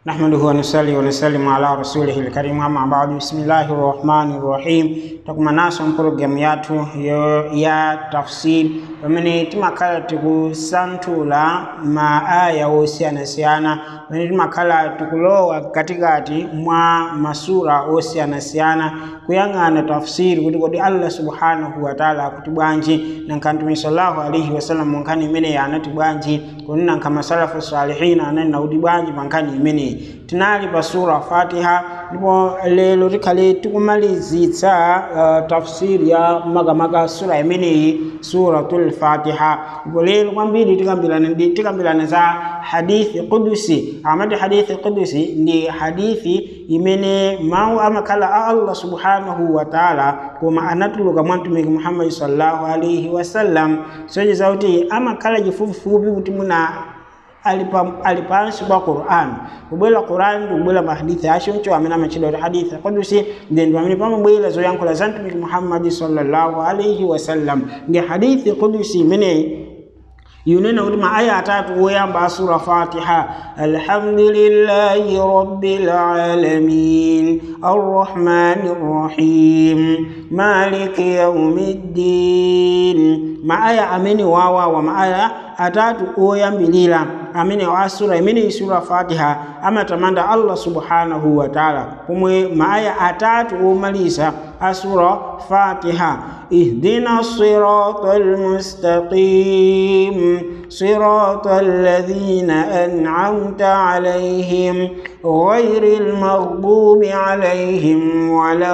نحمده ونصلي ونسلم على رسوله الكريم أما بعد بسم الله الرحمن الرحيم takuma naso mpologalamu yathu yo ya tafsir pamene timakhala tikusanthula maaya osiyanasiyana pamene timakhala tikulowa katikati mwa masura osiyanasiyana kuyang'ana tafsiri kuti kodi allah subhanahu wataala akuti bwanji nanka mtume sallallahu alaihi wasallam mu nkhani imeneyi anati bwanji kodi nanka masalafu salihina ananena kuti bwanji pa nkhani imeneyi tinali pa sura fatiha ndipo lero tikhale tikumalizitsa uh, tafsiri ya makamaka sura imeneyi suratul fatiha ndipo lero kwambiri tikambirana ndi tikambirana za hadithi qudusi amati hadithi qudusi ndi hadithi imene mawu amakhala a allah subhanahu wa taala koma anatuluka mwa mtumiki muhammadi sallallahu alaihi wasallam socheza kuti amakhala chifupifupi kuti muna ali pansi pa Qur'an kubwera Qur'an kubwera mahadithi acho ncho amene amachidwa kuti hadithi qudusi ndi ndi pamene pamabwera zoyankhula za mtumiki Muhammad sallallahu alaihi wasallam ndi hadithi qudusi imene yunena kuti maaya atatu woyamba sura fatiha alhamdulillahi rabbil alamin arrahmani rrahim maliki yaumiddin maaya amene wawawa maaya atatu oyambilira amene wa sura imene sura fatiha amatamanda allah subhanahu wa taala pomwe maaya atatu omaliza asura fatiha ihdina sirata almustaqim sirata alladhina an'amta alayhim غير المغضوب عليهم ولا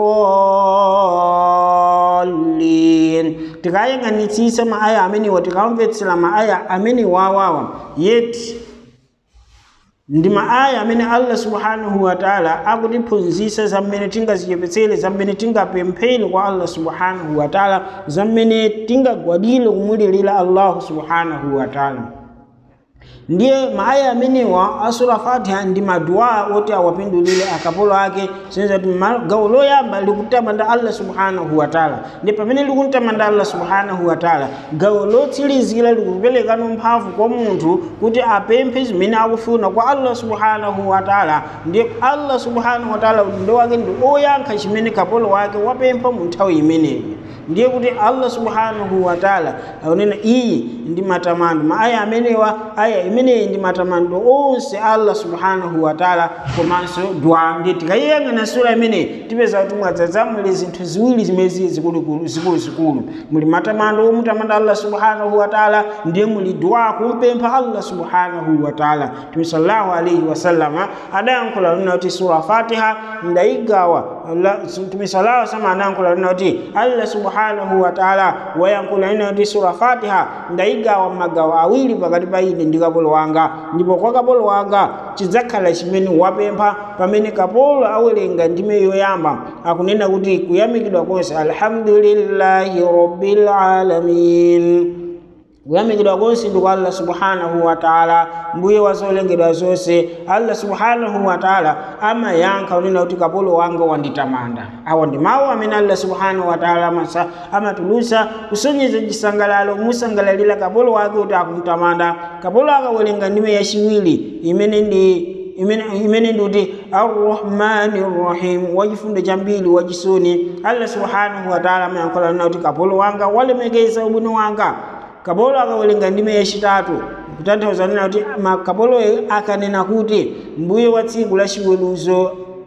الضالين tikayang'anitsisa maaya amenewa tikamvetsera maaya amene wawawa yeti ndi maaya amene allah subhanahu wa taala akutiphunzitsa zammene tingazichepetsere zammene tingapemphere kwa allah subhanahu wa taala zammene tingagwadire kumulirira allahu subhanahu wa taala ndiye maaya amenewa asura fatiha ndi maduwa oti awapindulire akapolo ake senza kuti gawo loyamba likutamanda allah subhanahu wa taala ndi pamene likumtamanda allah subhanahu wa taala gawo lotsilizira likuperekano mphamvu kwa munthu kuti apemphe zimene akufuna kwa allah subhanahu wa taala ndiye allah subhanahu wa taala udindo wake ndi oyankha chimene kapolo wake wapempha mu nthawi imeneyi ndiye kuti allah subhanahu wa taala akunena iyi ndi matamando maaya amenewa aya imeneyi ndi matamando onse allah subhanahu wa taala komanso dua ndiye tikayiyang'ana sura imeneyi tipeza kuti mwadzadzamule zinthu ziwiri zimezi zikuluzikulu muli matamando omutamanda allah subhanahu wa taala ndiye muli dua kumpempha allah subhanahu wa taala tumi sallallahu alaihi wasallama adayankhula lina kuti sura fatiha ndayigawa tumi sallallahu wasallama adayankhula lina kuti allah subhanahu wa taala wayankhula lina kuti sura fatiha ndayigawa magawo awiri pakati pa ine ndi kapolo wanga ndipo kwa kapolo wanga chidzakhala chimene wapempha pamene kapolo awerenga ndime yoyamba akunena kuti kuyamikidwa konse alhamdulillahi rabbil alamin kuyamikidwa konse ndi kwa allah subhanahu wa taala mbuye wa zolengedwa zonse allah subhanahu wa taala amayankha unena kuti kapolo wanga wanditamanda awa ndi mawu amene allah subhanahu wa taala amasa amatulutsa kusonyeza chisangalalo kumusangalalira kapolo wake kuti akumtamanda kapolo akawerenga ndime yachiwiri imene ndi imene ndikuti arrahmani rrahim wachifundo chambiri wachisoni allah subhanahu wa taala amayankhula unena kuti kapolo wanga walemekeza ubwino wanga kapolo akawerenga ndime yachitatu kutanthauza nena kuti makapolo akanena kuti mbuye wa tsiku la chiweruzo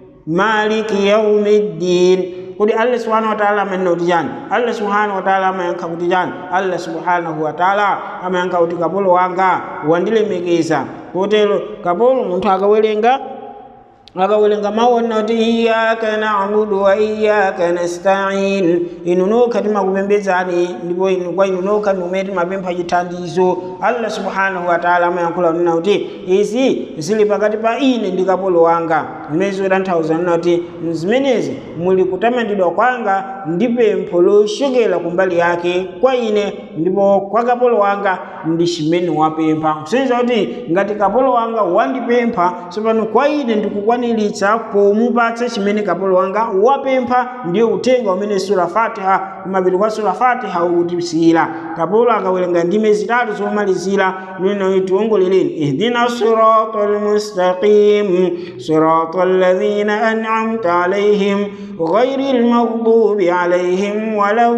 maliki yaumiddin kuti allah subhanahu wataala amanena kuti chani allah subhanahu wataala amayankha kuti chani allah subhanahu wataala amayankha kuti kapolo wanga wandilemekeza kotero kapolo munthu akawerenga akawerenga mawu onena kuti iyaka nabudu wa iyaka nastain inu nokha timakupembedzani ndipo inu kwa inu nokha ndikumene timapempha chithandizo allah subhanahu wataala amayankhula kunena kuti izi zili pakati pa ine ndi kapolo wanga zimene zikutanthauza nena kuti zimenezi muli kutamandidwa kwanga ndi pempho lochokera kumbali yake kwa ine ndipo kwa kapolo wanga ndi chimene wapempha kusonyeza kuti ngati kapolo wanga wandipempha tsopano kwa ine ndikukwaniritsa pomupatsa chimene kapolo wanga wapempha ndiyo uthenga umene sura fatiha kumapiri kwa sura fatiha ukutisiyira kapolo akawerenga ndime zitatu zomalizira nino tiwongoleleni ihdina sirata almustaqim sirata alladhina an'amta alaihim ghairi almaghdubi alaihim wala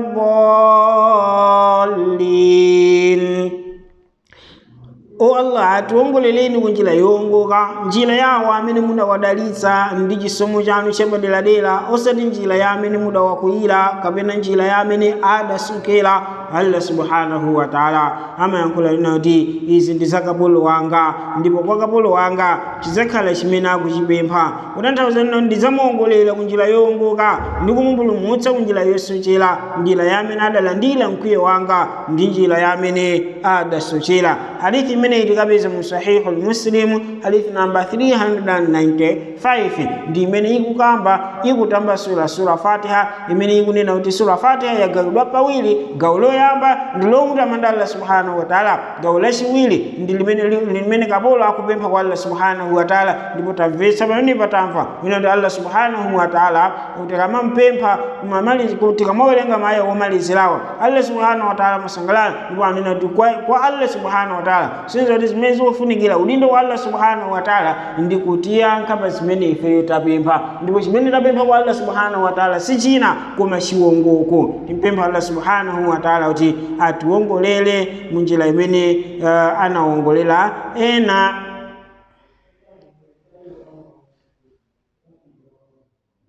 ddallin o allah atiwongoleleni ku njira yowongoka njira yawo amene mudawadalitsa ndi chisomo chanu chapaderadera osati njira ya amene mudawakwiyira kapena njira ya amene adasokera allah subhanahu wa taala amayankhula lina kuti izi ndi za kapolo wanga ndipo kwa kapolo wanga chizakhala chimene akuchipempha kutanthauza lina ndidzamuwongolera ku njira yowongoka ndi kumumpulumutsa ku njira yosochera njira ya amene adalandira mkwiyo wanga ndi njira ya amene adasochera hadithi imene itikapeza mu sahihu lmuslimu hadithi namba 395 ndi imene ikukamba ikutambasula sura fatiha imene ikunena kuti sura fatiha yagawidwa pawiri gawo loyamba ndi lomutamanda allah subhanahu wa taala gawo lachiwiri ndi limene limene kapolo akupempha kwa allah subhanahu wa taala ndipo tamvetsa pamene patamva mwina kuti allah subhanahu wa taala kuti kamampempha kuti kamawerenga maaya womalizirawa allah subhanahu wa taala masangalala ndipo anena kuti kwa, kwa allah subhanahu wa taala sinza kuti zimene zikufunikira udindo wa allah subhanahu wa taala ndi kutiyankha pa zimene ifeyo tapempha ndipo chimene tapempha kwa allah subhanahu wa taala si china koma chiwongoko timpempha allah subhanahu wa taala kuti atiwongolere mu njira imene uh, anawongolera ena